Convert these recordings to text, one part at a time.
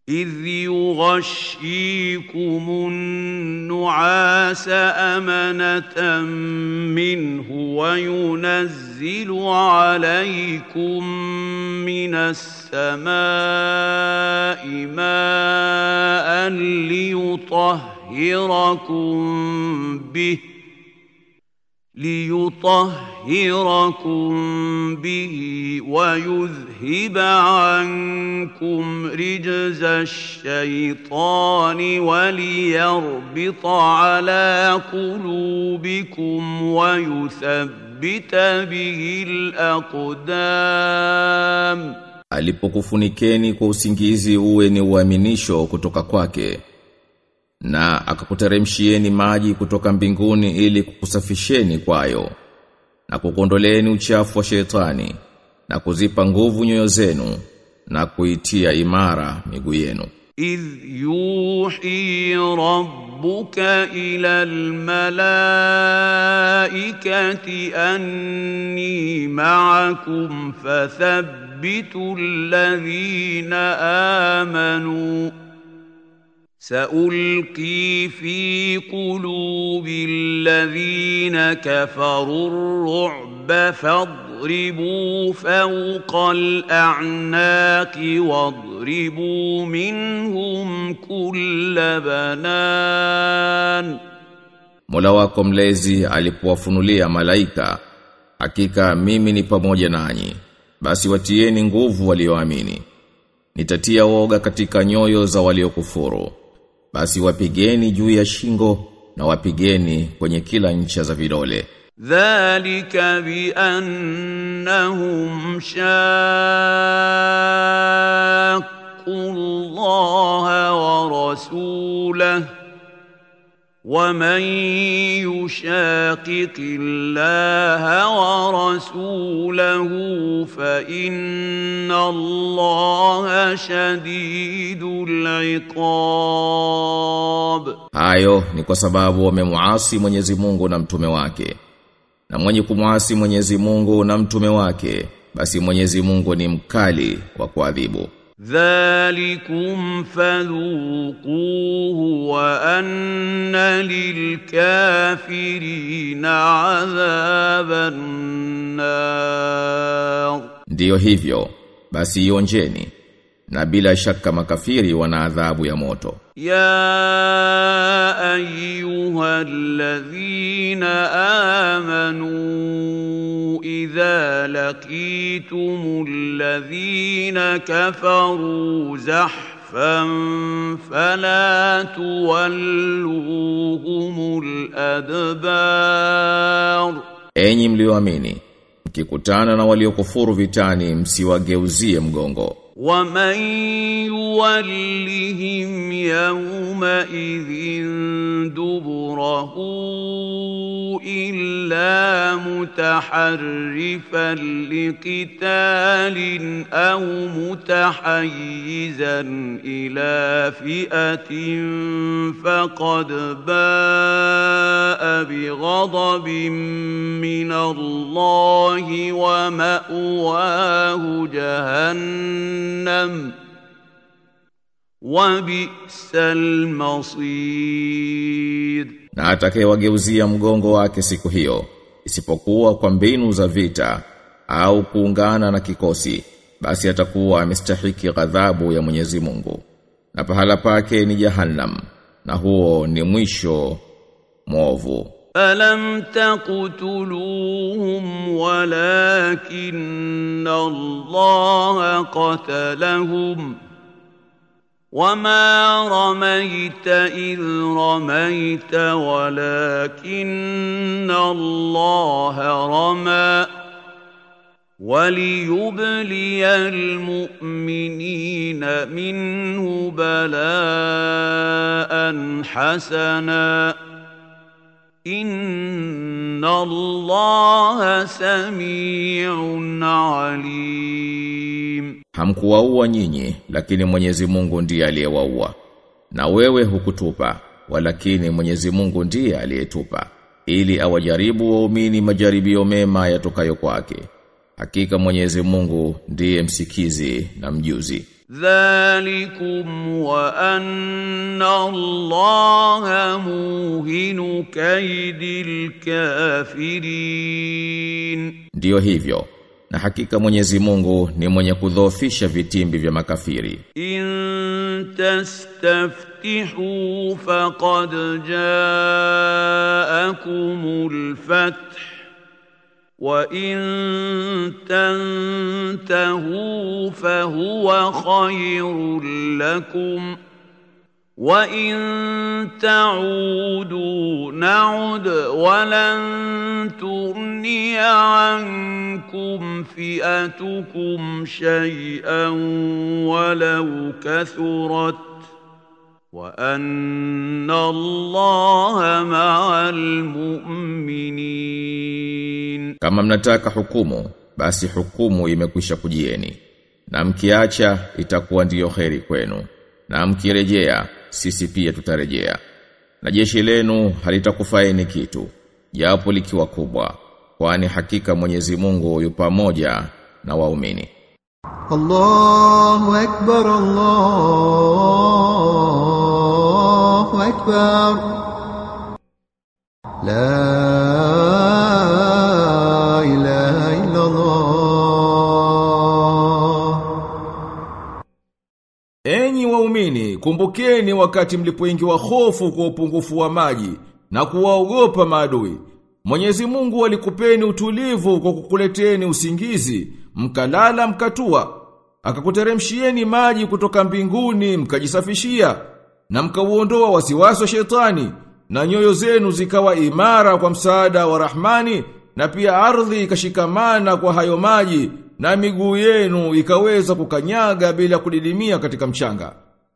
إذ يغشيكم النعاس أمنة منه وينزل عليكم من السماء ماء ليطهركم به ليطهركم به ويذهب عنكم رجز الشيطان وليربط على قلوبكم ويثبت به الأقدام alipokufunikeni kwa usingizi uwe ni uaminisho kutoka kwake na akakuteremshieni maji kutoka mbinguni ili kukusafisheni kwayo na kukondoleeni uchafu wa shetani na kuzipa nguvu nyoyo zenu na kuitia imara miguu yenu إذ يوحي ربك إلى الملائكة أني معكم فثبتوا الذين آمنوا سألقي في قلوب الذين كفروا الرعب فاضربوا فوق الأعناق واضربوا منهم كل بنان Mola wako mlezi alipowafunulia malaika hakika mimi ni pamoja nanyi basi watieni nguvu walioamini nitatia woga katika nyoyo za waliokufuru basi wapigeni juu ya shingo na wapigeni kwenye kila ncha za vidole ذلك بأنهم شاقوا الله ورسوله ومن يشاقق الله ورسوله فإن الله شديد العقاب hayo ni kwa sababu wamemuasi Mwenyezi Mungu na mtume wake na mwenye kumuasi Mwenyezi Mungu na mtume wake basi Mwenyezi Mungu ni mkali wa kuadhibu ذلكم فذوقوه وأن للكافرين عذاب النار ndiyo hivyo basi ionjeni na bila shaka makafiri wana adhabu ya moto يا أيها الذين آمنوا إذا لقيتم الذين كفروا زحفا فلا تولوهم الأدبار enyi mlioamini mkikutana na waliokufuru vitani msiwageuzie mgongo ومن يولهم يومئذ دبره إلا متحرفا لقتال أو متحيزا إلى فئة فقد باء بغضب من الله ومأواه جهنم وبئس المصير na atakayewageuzia mgongo wake siku hiyo isipokuwa kwa mbinu za vita au kuungana na kikosi basi atakuwa amestahiki ghadhabu ya Mwenyezi Mungu na pahala pake ni jahannam na huo ni mwisho mwovu ألم تقتلوهم ولكن الله قتلهم وما رميت إذ رميت ولكن الله رمى وليبلي المؤمنين منه بلاء حسنا إن الله سميع عليم hamkuwaua nyinyi lakini Mwenyezi Mungu ndiye aliyewaua na wewe hukutupa walakini Mwenyezi Mungu ndiye aliyetupa ili awajaribu waumini majaribio mema yatokayo kwake hakika Mwenyezi Mungu ndiye msikizi na mjuzi ذلكم وأن الله موهن كيد الكافرين Ndiyo hivyo. Na hakika Mwenyezi Mungu ni mwenye kudhoofisha vitimbi vya makafiri. إن تستفتحوا فقد جاءكم الفتح وإن تنتهوا فهو خير لكم وإن تعودوا نعد ولن تغني عنكم فئتكم شيئا ولو كثرت وأن الله مع المؤمنين Kama mnataka hukumu, basi hukumu imekwisha kujieni. Na mkiacha itakuwa ndiyo kheri kwenu. Na mkirejea, sisi pia tutarejea. Na jeshi lenu halitakufaini kitu, japo likiwa kubwa, kwani hakika Mwenyezi Mungu yu pamoja na waumini. الله أكبر الله أكبر لا إله إلا الله Enyi waumini, kumbukeni wakati mlipoingiwa hofu kwa upungufu wa maji na kuwaogopa maadui. Mwenyezi Mungu alikupeni utulivu kwa kukuleteni usingizi, mkalala mkatua. Akakuteremshieni maji kutoka mbinguni mkajisafishia na mkauondoa wasiwasi wa shetani na nyoyo zenu zikawa imara kwa msaada wa Rahmani na pia ardhi ikashikamana kwa hayo maji na miguu yenu ikaweza kukanyaga bila kudidimia katika mchanga.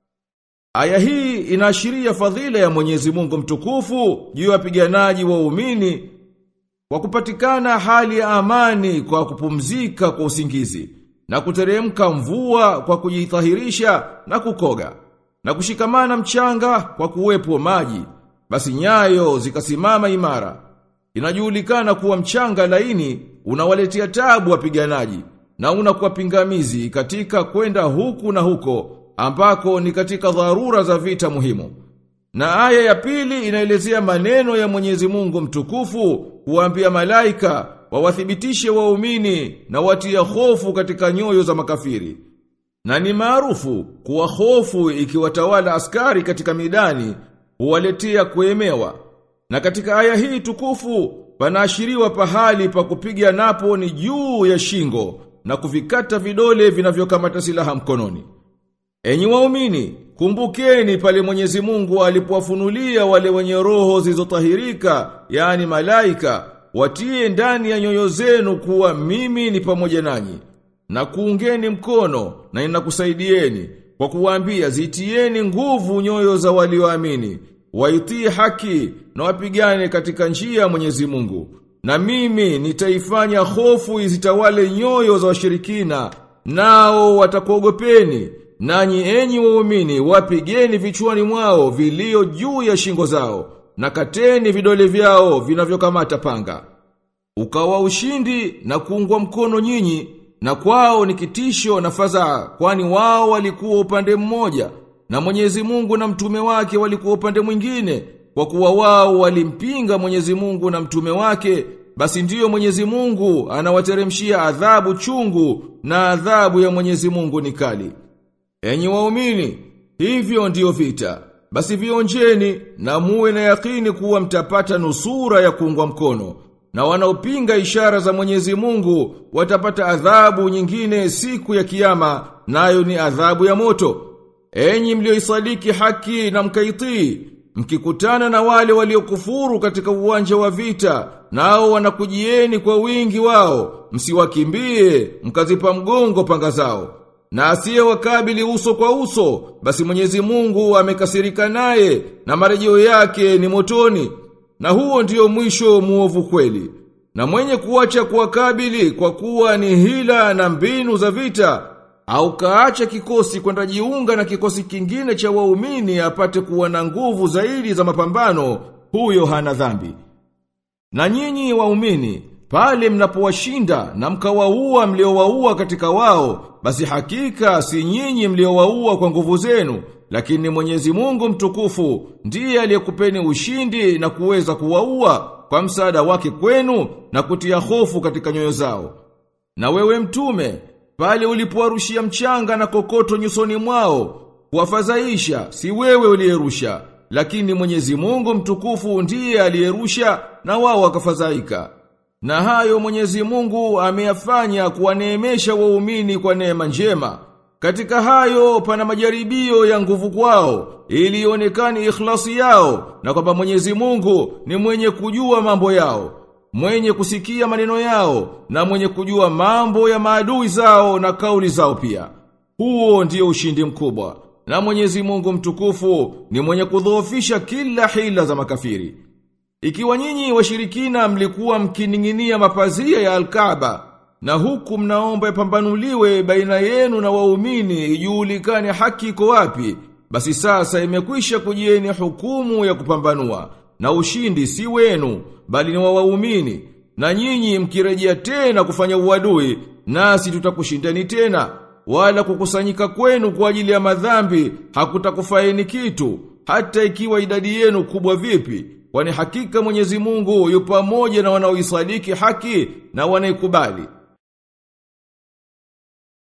Aya hii inaashiria fadhila ya Mwenyezi Mungu mtukufu juu ya wapiganaji waumini kwa kupatikana hali ya amani kwa kupumzika kwa usingizi na kuteremka mvua kwa kujitahirisha na kukoga na kushikamana mchanga kwa kuwepo maji basi nyayo zikasimama imara inajulikana kuwa mchanga laini unawaletea tabu wapiganaji na unakuwa pingamizi katika kwenda huku na huko ambako ni katika dharura za vita muhimu na aya ya pili inaelezea maneno ya Mwenyezi Mungu mtukufu kuambia malaika wawathibitishe waumini na watia hofu katika nyoyo za makafiri. Na ni maarufu kuwa hofu ikiwatawala askari katika midani huwaletea kuemewa. Na katika aya hii tukufu panaashiriwa pahali pa kupiga napo ni juu ya shingo na kuvikata vidole vinavyokamata silaha mkononi. Enyi waumini, kumbukeni pale Mwenyezi Mungu alipowafunulia wale wenye roho zilizotahirika, yani malaika, watie ndani ya nyoyo zenu kuwa mimi ni pamoja nanyi. Na kuungeni mkono na ninakusaidieni kwa kuwaambia zitieni nguvu nyoyo za walioamini, waitii haki na wapigane katika njia ya Mwenyezi Mungu. Na mimi nitaifanya hofu izitawale nyoyo za washirikina, nao watakuogopeni. Nanyi enyi waumini wapigeni vichwani mwao vilio juu ya shingo zao na kateni vidole vyao vinavyokamata panga. Ukawa ushindi na kuungwa mkono nyinyi na kwao ni kitisho na fadhaa kwani wao walikuwa upande mmoja na Mwenyezi Mungu na mtume wake walikuwa upande mwingine kwa kuwa wao walimpinga Mwenyezi Mungu na mtume wake basi ndiyo Mwenyezi Mungu anawateremshia adhabu chungu na adhabu ya Mwenyezi Mungu ni kali. Enyi waumini, hivyo ndiyo vita. Basi vionjeni na muwe na yakini kuwa mtapata nusura ya kuungwa mkono. Na wanaopinga ishara za Mwenyezi Mungu watapata adhabu nyingine siku ya kiyama, nayo ni adhabu ya moto. Enyi mlioisadiki haki na mkaitii, mkikutana na wale waliokufuru katika uwanja wa vita, nao wanakujieni kwa wingi wao, msiwakimbie, mkazipa mgongo panga zao. Na asiye wakabili uso kwa uso, basi Mwenyezi Mungu amekasirika naye na marejeo yake ni motoni. Na huo ndiyo mwisho muovu kweli. Na mwenye kuacha kuwakabili kwa kuwa ni hila na mbinu za vita, au kaacha kikosi kwenda jiunga na kikosi kingine cha waumini apate kuwa na nguvu zaidi za mapambano, huyo hana dhambi. Na nyinyi waumini, pale mnapowashinda na mkawaua mliowaua katika wao, basi hakika si nyinyi mliowaua kwa nguvu zenu, lakini Mwenyezi Mungu mtukufu ndiye aliyekupeni ushindi na kuweza kuwaua kwa msaada wake kwenu na kutia hofu katika nyoyo zao. Na wewe mtume, pale ulipowarushia mchanga na kokoto nyusoni mwao, kuwafadhaisha si wewe uliyerusha, lakini Mwenyezi Mungu mtukufu ndiye aliyerusha na wao wakafadhaika. Na hayo Mwenyezi Mungu ameyafanya kuwaneemesha waumini kwa neema njema. Katika hayo pana majaribio ya nguvu kwao ili ionekane ikhlasi yao na kwamba Mwenyezi Mungu ni mwenye kujua mambo yao, mwenye kusikia maneno yao na mwenye kujua mambo ya maadui zao na kauli zao pia. Huo ndio ushindi mkubwa. Na Mwenyezi Mungu mtukufu ni mwenye kudhoofisha kila hila za makafiri. Ikiwa nyinyi washirikina mlikuwa mkining'inia mapazia ya Al-Kaaba na huku mnaomba ipambanuliwe baina yenu na waumini ijulikane haki iko wapi, basi sasa imekwisha kujieni hukumu ya kupambanua na ushindi si wenu bali ni wa waumini na nyinyi mkirejea tena kufanya uadui nasi tutakushindani tena wala kukusanyika kwenu kwa ajili ya madhambi hakutakufaini kitu hata ikiwa idadi yenu kubwa vipi kwani hakika Mwenyezi Mungu yu pamoja na wanaoisadiki haki na wanaikubali